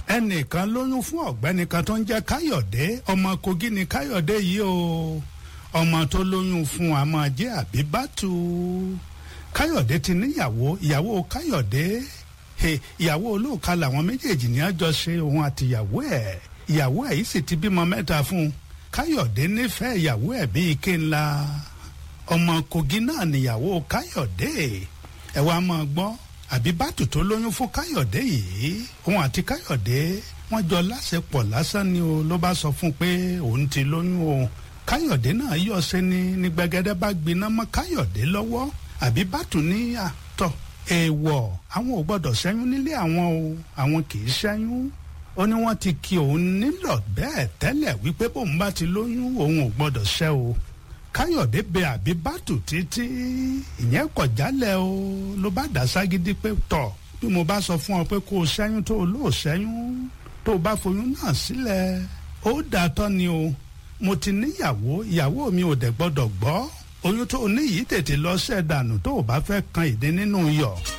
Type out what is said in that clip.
ẹnìkan lóyún fún ọ̀gbẹ́ni kan tó ń jẹ́ káyọ̀dé ọmọ kogi ni káyọ̀dé yìí o ọmọ tó lóyún fún àmọ́ jẹ́ àbíbátú káyọ̀dé ti níyàwó ìyàwó káyọ̀dé he, ìyàwó olóòka làwọn méjèèjì ní àjọ ṣe òun àti ìyàwó ẹ̀ ìyàwó ẹ̀ yìí sì ti bímọ mẹ́ta fún un káyọ̀dé nífẹ̀ẹ́ ìyàwó ẹ̀ bíi ike ńlá ọmọ kogi náà níyàwó káyọ̀dé ẹ̀ wá máa gbọ́ àbíbátù tó lóyún fún káyọ̀dé yìí òun àti káyọ̀dé wọ́n jọ láṣepọ̀ lásán ni o ló bá sọ fún un pé òun ti lóyún o káyọ̀dé náà yọ̀ ṣe ni ní gbẹgẹdẹ bá gbiná mọ́ káyọ̀dé lọ́wọ́ àbíbátù ní àtọ̀ èèwọ̀ àwọn ò gbọ́dọ̀ ṣẹ́yún nílé àwọn o àwọn kì í ṣẹ́yún ó ní wọ́n ti kí òun nílọ̀ bẹ́ẹ̀ tẹ́lẹ̀ wípé bóun bá ti lóyún òun ò gbọ́dọ̀ ṣẹ́ o káyọ̀dé bẹ àbíbátù títí ìyẹn kọ̀ jálẹ̀ o ló bá dá ságídí pé tọ̀ bí mo bá sọ fún ọ pé kó o ṣẹ́yún tó o lóò ṣẹ́yún tó o bá foyún náà sílẹ̀ ó dà tọ́ ni o mo ti níyàwó ìyàwó mi ò dẹ̀ gbọ́dọ̀ gbọ́ oyún tó o ní yìí tètè lọ ṣẹ́ dànù tó o bá fẹ́ kan ìdí nínú yọ̀.